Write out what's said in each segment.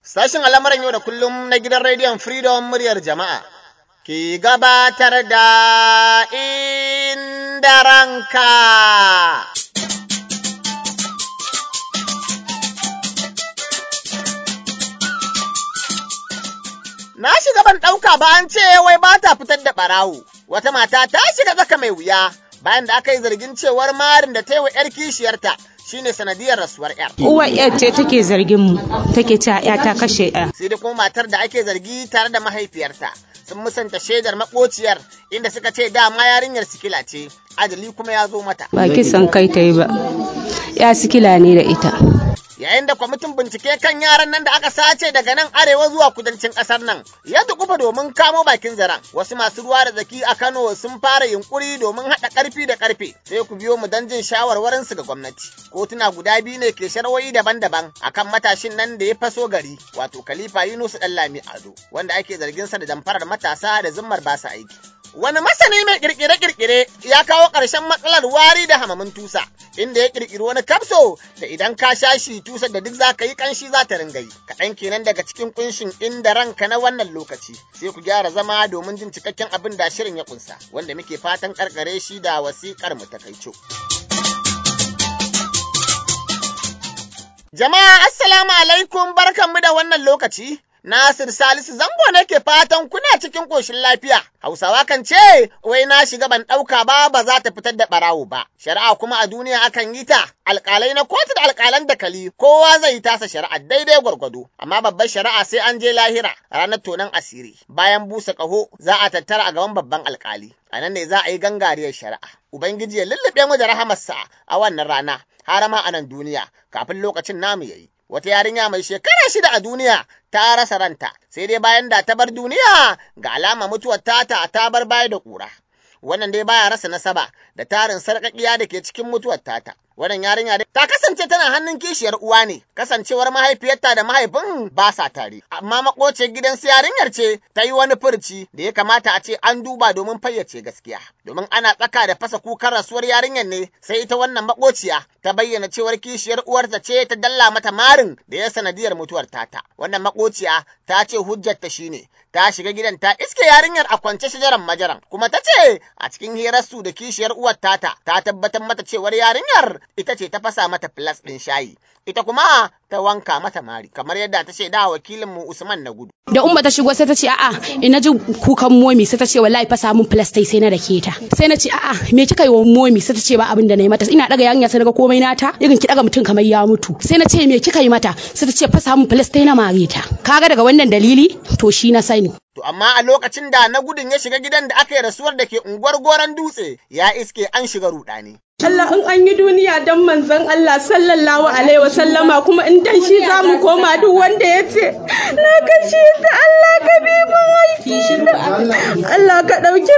Sashen al'amuran yau da kullum na gidan rediyon Freedom muryar jama'a ke gabatar da inda ranka. Na shiga ban ɗauka ba an ce wai ba ta fitar da ɓarawo. Wata mata ta shiga tsaka mai wuya bayan da aka yi zargin cewar marin da ta yi wa 'yar kishiyarta shine sanadiyar rasuwar 'yar. Uwar 'yar ce take zargin mu, take cewa 'ya ta kashe 'ya. Sai dai kuma matar da ake zargi tare da mahaifiyarta sun musanta shaidar makociyar inda suka ce dama yarinyar sikila ce, ajali kuma ya zo mata. Ba kisan kai ta yi ba, ya sikila ne da ita. Yayin da kwamitin bincike kan yaran nan da aka sace daga nan arewa zuwa kudancin ƙasar nan ya dukufa domin kamo bakin zaren. Wasu masu ruwa da zaki a Kano sun fara yunkuri domin haɗa ƙarfi da ƙarfe sai ku biyo mu don jin shawarwarinsu ga gwamnati. Kotuna guda biyu ne ke sharwoyi daban-daban akan matashin nan da ya faso gari wato Khalifa Yunus Dallami Ado wanda ake zargin sa da damfarar matasa da zimmar basa aiki. Wani masani mai kirkire-kirkire ya kawo ƙarshen matsalar wari da hamamin tusa, inda ya kirkiri wani kapso da idan ka sha shi tusar da duk za ka yi ƙanshi za ta ringa yi. Kaɗan kenan daga cikin ƙunshin inda ranka na wannan lokaci, sai ku gyara zama domin jin cikakken abin da shirin ya ƙunsa, wanda muke fatan ƙarƙare shi da wasiƙar mu ta kaico. Jama'a assalamu alaikum barkanmu da wannan lokaci. Nasir Salisu zango nake fatan kuna cikin ƙoshin lafiya. Hausawa kan ce, wai na shiga ban ɗauka ba ba za ta fitar da ɓarawo ba. Shari'a kuma a duniya akan yi ta, alƙalai na kotu da alƙalan dakali, kowa zai yi tasa shari'a daidai gwargwado. Amma babbar shari'a sai an je lahira ranar tonon asiri. Bayan busa ƙaho za a tattara a gaban babban alƙali. A nan ne za a yi gangariyar shari'a. Ubangiji ya lullube mu da rahamarsa a wannan rana, har ma a nan duniya, kafin lokacin namu ya yi. wata yarinya mai shekara shida a duniya ta rasa ranta sai dai bayan da ta bar duniya ga alama mutuwar tata ta bar baya da ƙura. Wannan dai baya rasa nasaba da tarin sarƙaƙiya da ke cikin mutuwar tata. Wannan yarinya dai ta kasance tana hannun kishiyar uwa ne, kasancewar mahaifiyarta da mahaifin ba sa tare. Amma makocin gidan su yarinyar ce ta yi wani furci da ya kamata a ce an duba domin fayyace gaskiya. Domin ana tsaka da fasa kukan rasuwar yarinyar ne sai ita wannan makociya ta bayyana cewar kishiyar uwarta ce ta dalla mata marin da ya sanadiyar mutuwar tata. Wannan makociya ta ce hujjarta shine ta shiga gidan ta iske yarinyar a kwance shajaran majaran kuma ta ce a cikin hirarsu da kishiyar uwar tata ta tabbatar mata cewar yarinyar ita ce ta fasa mata filas ɗin shayi ita kuma ta wanka mata mari kamar yadda ta shaida wakilin mu Usman na gudu. Da umma ta shigo sai ta ce a'a ina ji kukan momi sai ta ce wallahi fasa mun filas tai sai na dake ta. Sai na ce a'a me kika yi wa momi sai ta ce ba abin da na yi mata ina daga yarinya sai naga komai nata irin ki daga mutum kamar ya mutu. Sai na ce me kika yi mata sai ta ce fasa mun filas tai na mare ta. Kaga daga wannan dalili to shi na sani. To amma a lokacin da na gudun ya shiga gidan da aka yi rasuwar da ke unguwar goron dutse ya iske an shiga rudani. Allah in an yi duniya don manzon Allah sallallahu alaihi wa sallama kuma in dan shi za mu koma duk wanda ya ce na kashe ta Allah ka bi mun aiki Allah ka ɗauki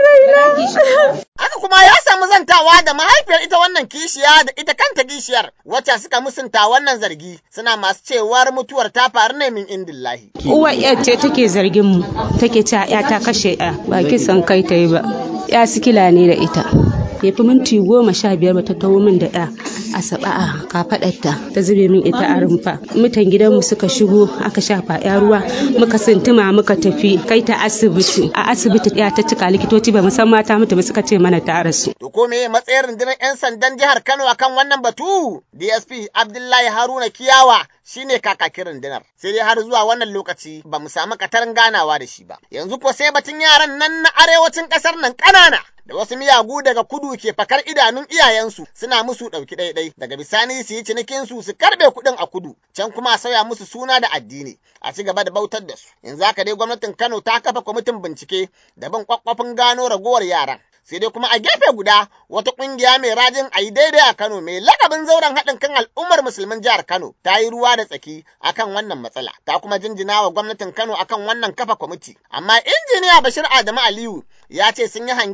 raina. Haka kuma ya samu zantawa da mahaifiyar ita wannan kishiya da ita kanta kishiyar wacce suka musunta wannan zargi suna masu cewar mutuwar ta faru ne min indillahi. Uwar 'yar ce take zargin mu, take cewa 'ya ta kashe 'ya, ba kisan kai ta yi ba. 'Ya sikila ne da ita. ya fi minti goma sha biyar ba ta taho min da ɗa a saba a kafaɗarta ta zube min ita a rumfa mutan gidanmu suka shigo aka shafa ya ruwa muka sintuma muka tafi kai ta asibiti a asibiti ya ta cika likitoci ba musan mata mutu ba suka ce mana ta rasu. to ko me matsayin rundunar yan sandan jihar Kano akan wannan batu DSP Abdullahi Haruna Kiyawa shine kakakin rundunar sai dai har zuwa wannan lokaci ba mu samu katarin ganawa da shi ba yanzu ko sai batun yaran nan na arewacin kasar nan ƙanana da wasu miyagu daga kudu ke fakar idanun iyayensu suna musu ɗauki ɗaiɗai daga bisani su yi cinikin su su karɓe kuɗin a kudu can kuma a sauya musu suna da addini a ci gaba da bautar da su yanzu haka dai gwamnatin Kano ta kafa kwamitin bincike da bin kwakwafin gano ragowar yaran sai dai kuma a gefe guda wata kungiya mai rajin a yi daidai a Kano mai lakabin zauren haɗin kan al'ummar musulmin jihar Kano ta yi ruwa da tsaki akan wannan matsala ta kuma jinjina wa gwamnatin Kano akan wannan kafa kwamiti amma injiniya Bashir Adamu Aliyu ya ce sun yi hangen nesa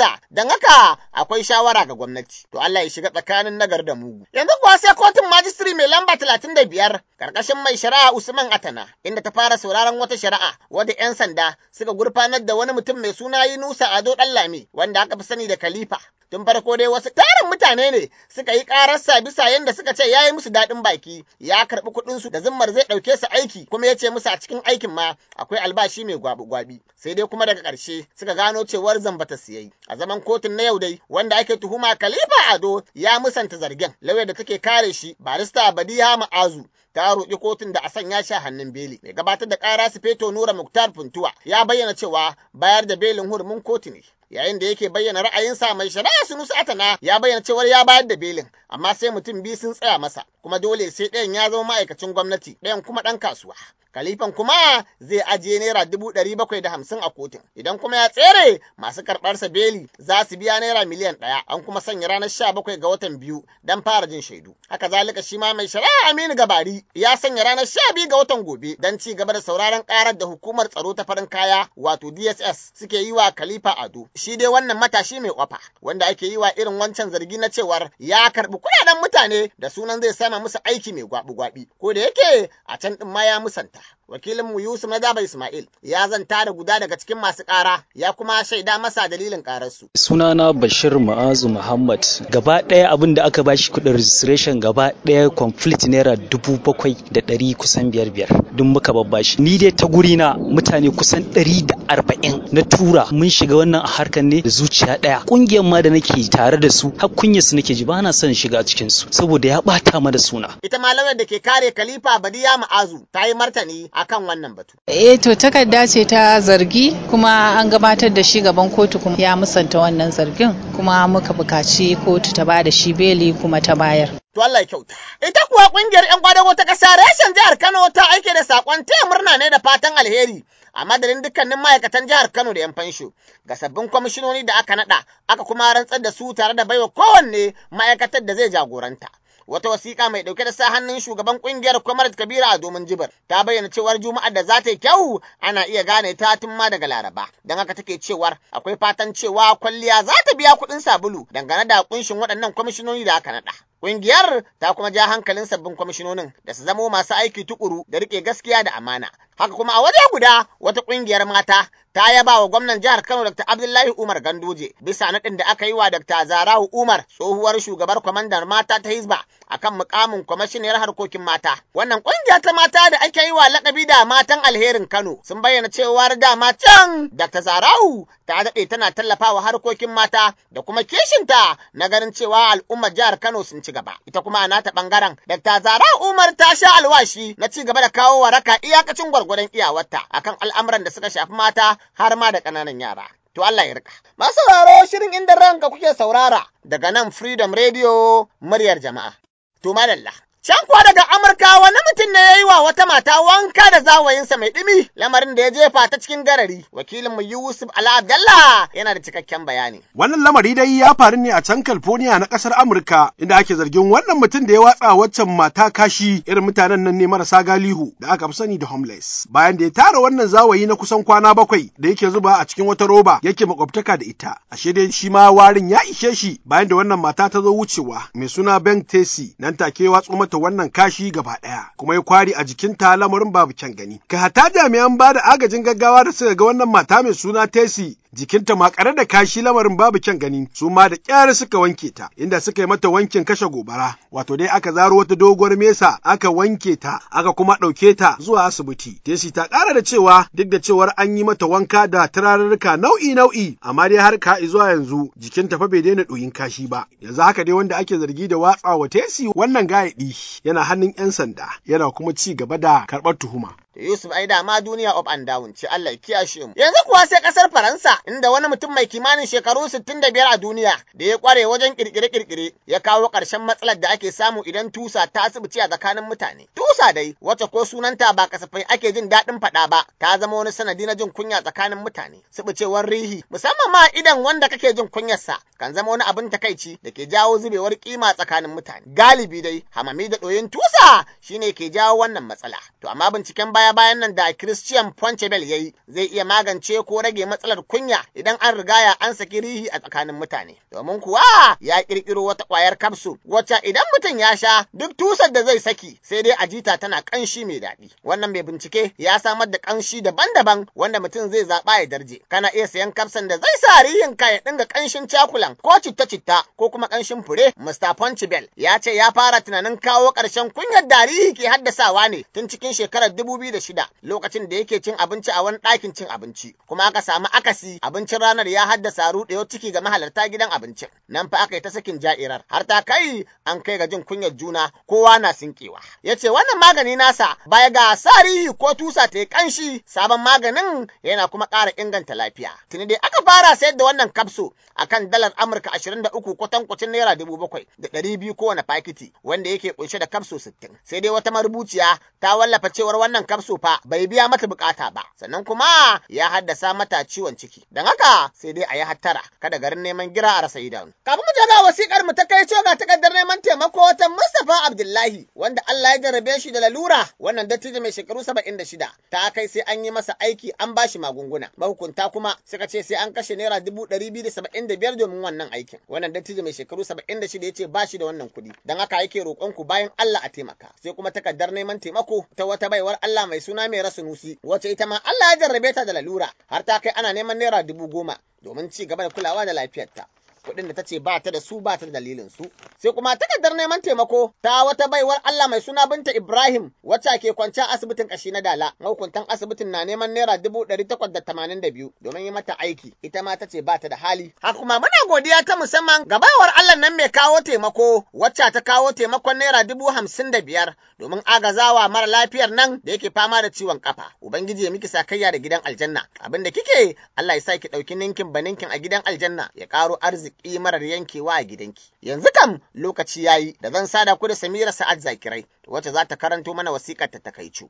siyasa don haka akwai shawara ga gwamnati to Allah ya shiga tsakanin nagar da mugu yanzu kuwa sai kotun majistri mai lamba talatin da biyar karkashin mai shari'a Usman Atana inda ta fara sauraron wata shari'a wadda 'yan sanda suka gurfanar da wani mutum mai suna Yunusa Ado Dallami wanda aka fi sani da Khalifa tun farko dai wasu tarin mutane ne suka yi ƙararsa bisa yadda suka ce ya yi musu daɗin baki ya karɓi kuɗinsu da zimmar zai ɗauke su aiki kuma ya ce musu a cikin aikin ma akwai albashi mai gwabi-gwabi sai dai kuma daga ƙarshe suka gano cewar zamba ta siyai a zaman kotun na yau dai wanda ake tuhuma Khalifa Ado ya musanta zargen lauya da take kare shi barista Badiha Ma'azu ta roƙi kotun da a sanya shi hannun beli. Mai gabatar da ƙara Sufeto Nura Muktar Funtuwa ya bayyana cewa bayar da belin hurumin kotu ne. Yayin da yake bayyana ra'ayinsa mai shari'a Sunusi Atana ya bayyana cewar ya bayar da belin amma sai mutum biyu sun tsaya masa kuma dole sai ɗayan ya zama ma'aikacin gwamnati ɗayan kuma ɗan kasuwa. Kalifan kuma zai ajiye naira dubu ɗari bakwai da hamsin a kotun. Idan kuma ya tsere masu karɓarsa beli za su biya naira miliyan ɗaya an kuma sanya ranar sha bakwai ga watan biyu don fara jin shaidu. Haka zalika shi ma mai shari'a Aminu Gabari ya sanya ranar sha biyu ga watan gobe don ci gaba da sauraron ƙarar da hukumar tsaro ta farin kaya wato DSS suke yi wa Khalifa Ado. Shi dai wannan matashi mai kwafa wanda ake yi wa irin wancan zargi na cewar ya karɓi kuɗaɗen mutane da sunan zai sama musu aiki mai gwabi-gwabi. Ko da yake a can ɗin ma ya musanta. wakilinmu Yusuf na Daba Ismail ya zanta da guda daga cikin masu ƙara ya kuma shaida masa dalilin ƙararsu. Sunana Bashir Ma'azu Muhammad gaba ɗaya abin da aka bashi kuɗin registration gaba ɗaya complete naira dubu bakwai da ɗari kusan biyar biyar duk muka babbashi. Ni dai ta guri na mutane kusan ɗari da arba'in na tura mun shiga wannan a harkar ne da zuciya ɗaya. Ƙungiyar ma da nake tare da su har kunyar su nake ji ba na son shiga cikin su saboda ya ɓata ma da suna. Ita malamar da ke kare Khalifa Badiya Ma'azu ta yi martani akan wannan batu. Eh to takarda ce ta zargi kuma an gabatar da shi gaban kotu kuma ya musanta wannan zargin kuma muka bukaci kotu ta bada shi beli kuma ta bayar. To Allah ya kyauta. Ita kuwa kungiyar 'yan kwadago ta ƙasa reshen jihar Kano ta aike da saƙon taya murna ne da fatan alheri a madadin dukkanin ma'aikatan jihar Kano da 'yan fansho ga sabbin kwamishinoni da aka naɗa aka kuma rantsar da su tare da baiwa kowanne ma'aikatar da zai jagoranta. wata wasiƙa mai ɗauke da sa hannun shugaban ƙungiyar Kwamar Kabira a domin jibar ta bayyana cewar Juma'ar da za ta yi kyau ana iya gane ta tun ma daga Laraba. Don haka take cewar akwai fatan cewa kwalliya za ta biya kuɗin sabulu dangane da kunshin waɗannan kwamishinoni da aka naɗa. Ƙungiyar ta kuma ja hankalin sabbin kwamishinonin da su zamo masu aiki tukuru da riƙe gaskiya da amana. Haka kuma a waje guda wata ƙungiyar mata ta yaba wa gwamnan jihar Kano Dr. Abdullahi Umar Ganduje bisa naɗin da aka yi wa Dr. Zarahu Umar tsohuwar shugabar kwamandar mata ta Hizba akan mukamin kwamashiniyar harkokin mata. Wannan ƙungiya ta mata da ake yi wa lakabi da matan alherin Kano sun bayyana cewar dama can Dr. Zarahu ta daɗe tana tallafawa harkokin mata da kuma kishinta na ganin cewa al'ummar jihar Kano sun ci gaba. Ita kuma a nata ɓangaren Dr. Zarahu Umar ta sha alwashi na ci gaba da kawo waraka iyakacin gwargwadon iyawarta akan al'amuran da suka shafi mata har ma da ƙananan yara. To Allah ya rika. Masu sauraro shirin inda ranka kuke saurara daga nan Freedom Radio muryar jama'a. To madalla. Can kuwa daga Amurka wani mutum ne ya yi wa wata mata wanka da zawayinsa mai ɗumi lamarin da ya jefa ta cikin garari. Wakilinmu Yusuf Ala Abdallah yana da cikakken bayani. Wannan lamari dai ya faru ne a can California na ƙasar Amurka inda ake zargin wannan mutum da ya watsa waccan mata kashi irin mutanen nan ne marasa galihu da aka fi sani da homeless. Bayan da ya tara wannan zawayi na kusan kwana bakwai da yake zuba a cikin wata roba yake makwabtaka da ita. Ashe dai shi ma warin ya ishe shi bayan da wannan mata ta zo wucewa mai suna Ben Tesi nan take watsu mata wannan kashi gaba ɗaya kuma ya kwari a jikinta lamarin babu kyan gani. Ka hata jami'an ba da agajin gaggawa da suka ga wannan mata mai suna Tesi jikinta makare da kashi lamarin babu kyan gani su ma da kyar suka wanke ta inda suka yi mata wankin kashe gobara wato dai aka zaro wata doguwar mesa aka wanke ta aka kuma ɗauke ta zuwa asibiti tesi ta ƙara da cewa duk da cewar an yi mata wanka da turarurruka nau'i nau'i amma dai har ka zuwa yanzu jikinta fa bai daina ɗoyin kashi ba yanzu haka dai wanda ake zargi da watsawa tesi wannan gayaɗi yana hannun 'yan sanda yana kuma ci gaba da karɓar tuhuma da Yusuf ai ma duniya up and down ce Allah ya kiyashe mu. Yanzu kuwa sai kasar Faransa inda wani mutum mai kimanin shekaru 65 a duniya da ya kware wajen kirkire-kirkire ya kawo ƙarshen matsalar da ake samu idan tusa ta asibiti a tsakanin mutane. Tusa dai wacce ko sunanta ba kasafai ake jin daɗin faɗa ba ta zama wani sanadi na jin kunya tsakanin mutane. Sibucewar rihi musamman ma idan wanda kake jin kunyarsa kan zama wani abin takaici da ke jawo zubewar kima tsakanin mutane. Galibi dai hamami da ɗoyin tusa shine ke jawo wannan matsala. To amma binciken baya baya-bayan nan da Christian Poncebel ya yi zai iya magance ko rage matsalar kunya idan an rigaya an saki rihi a tsakanin mutane. Domin kuwa ya ƙirƙiro wata ƙwayar kapsul wacce idan mutum ya sha duk tusar da zai saki sai dai a jita tana ƙanshi mai daɗi. Wannan mai bincike ya samar da ƙanshi daban-daban wanda mutum zai zaɓa ya darje. Kana iya sayan kapsan da zai sa rihin ka ya dinga ƙanshin cakulan ko citta-citta ko kuma ƙanshin fure. Mr. Poncebel ya ce ya fara tunanin kawo ƙarshen kunyar darihi ke haddasawa ne tun cikin shekarar dubu biyu da shida lokacin da yake cin abinci a wani ɗakin cin abinci kuma aka samu akasi abincin ranar ya haddasa ruɗewar ciki ga mahalarta gidan abincin nan fa aka yi ta sakin ja'irar har ta kai an kai ga jin kunyar juna kowa na sinkewa ya ce wannan magani nasa baya ga sarihi ko tusa ta yi ƙanshi sabon maganin yana kuma ƙara inganta lafiya tuni dai aka fara sayar da wannan kapso akan dalar amurka ashirin da uku kwatankwacin naira dubu bakwai da ɗari biyu kowane fakiti wanda yake kunshe da kapso sittin sai dai wata marubuciya ta wallafa cewar wannan kapso fa bai biya mata bukata ba sannan kuma ya haddasa mata ciwon ciki don haka sai dai a yi hattara kada garin neman gira a rasa idanu kafin mu je ga wasikar mu ta kai ce ga takardar neman taimako ta Mustapha Abdullahi wanda Allah ya jarrabe shi da lalura wannan dattijo mai shekaru saba'in da shida ta kai sai an yi masa aiki an bashi magunguna mahukunta kuma suka ce sai an kashe naira dubu ɗari biyu da saba'in da biyar domin wannan aikin wannan dattijo mai shekaru saba'in da shida ya ce ba shi da wannan kuɗi don haka yake roƙon ku bayan Allah a taimaka sai kuma takardar neman taimako ta wata baiwar Allah mai suna mai rasu nusi wacce ita ma Allah ya jarrabe ta da lalura har ta kai ana neman naira dubu goma domin ci gaba da kulawa da lafiyarta. kuɗin da ta ce ba ta da su ba ta da dalilin su. Sai kuma takardar neman taimako ta wata baiwar Allah mai suna binta Ibrahim wacce ke kwanciya asibitin kashi na Dala. Mahukuntan asibitin na neman naira dubu ɗari takwas da tamanin da biyu domin yi mata aiki. Ita ma ta ce ba ta da hali. Haka kuma muna godiya ta musamman ga baiwar Allah nan mai kawo taimako wacce ta kawo taimakon naira dubu hamsin da biyar domin agazawa mara lafiyar nan da yake fama da ciwon kafa. Ubangiji ya miki sakayya da gidan aljanna. Abin da kike Allah ya sa ki ɗauki ninkin baninkin a gidan aljanna ya ƙaro arziki. arziki marar yankewa a gidanki. Yanzu kam lokaci yayi da zan sada ku da Samira Sa'ad Zakirai wacce za ta karanto mana wasiƙar ta takaicu.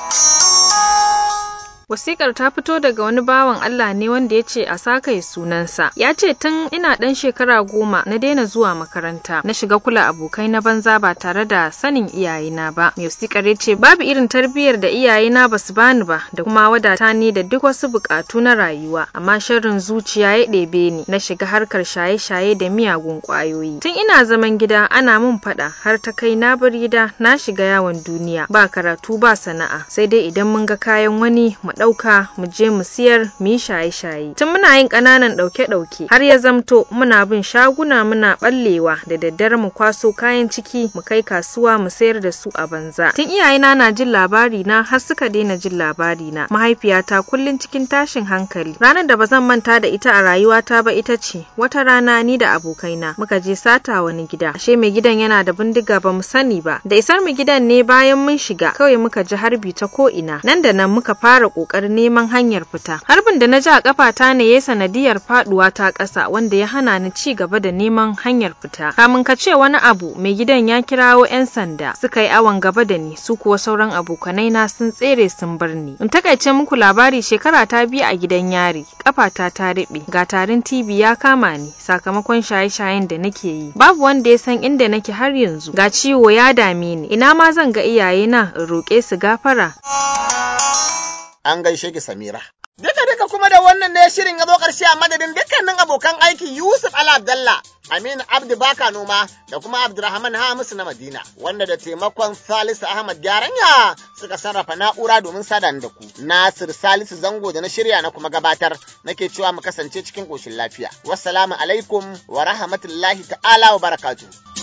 Wasikar ta fito daga wani bawan Allah ne wanda ya ce a sakaye sunansa. Ya ce tun ina ɗan shekara goma na daina zuwa makaranta, na shiga kula abokai na banza ba tare da sanin iyayena ba. Mai wasikar ya ce babu irin tarbiyyar da iyayena ba su bani ba da kuma wadata ni da duk wasu buƙatu na rayuwa. Amma sharrin zuciya ya ɗebe ni na shiga harkar shaye-shaye da miyagun ƙwayoyi. Tun ina zaman gida ana mun faɗa har ta kai na bar gida na shiga yawon duniya ba karatu ba sana'a sai dai idan mun ga kayan wani mu ɗauka mu je mu siyar mu yi shaye-shaye tun muna yin ƙananan ɗauke-ɗauke har ya zamto muna bin shaguna muna ɓallewa da daddare mu kwaso kayan ciki mu kai kasuwa mu sayar da su a banza tun iyayena na jin labari na har suka daina jin labari na mahaifiyata kullum cikin tashin hankali ranar da ba zan manta da ita a rayuwata ba ita ce wata rana ni da abokaina muka je sata wani gida ashe mai gidan yana da bindiga ba mu sani ba da isar mu gidan ne bayan mun shiga kawai muka ji harbi ta ko ina nan da nan muka fara ƙoƙarin neman hanyar fita. Harbin da na ji a ƙafata ne ya sanadiyar faɗuwa ta ƙasa wanda ya hana ni ci gaba da neman hanyar fita. Kamun ka ce wani abu mai gidan ya kirawo 'yan sanda suka yi awon gaba da ni su kuwa sauran abokanai na sun tsere sun bar ni. In takaice muku labari shekara ta biyu a gidan yari ƙafata ta riɓe ga tarin TV ya kama ni sakamakon shaye-shayen da nake yi. Babu wanda ya san inda nake har yanzu ga ciwo ya dame ni ina ma zan ga iyayena in roƙe su gafara. an gaishe ki Samira. Duka duka kuma da wannan ne shirin ya zo ƙarshe a madadin dukkanin abokan aiki Yusuf Ala Abdallah, Aminu Abdu Baka Noma da kuma Abdurrahman Hamisu na Madina, wanda da taimakon Salisu Ahmad Gyaranya suka sarrafa na'ura domin sada da ku. Nasir Salisu Zango da na shirya na kuma gabatar nake cewa mu kasance cikin ƙoshin lafiya. Wassalamu alaikum wa rahmatullahi ta'ala wa barakatuh.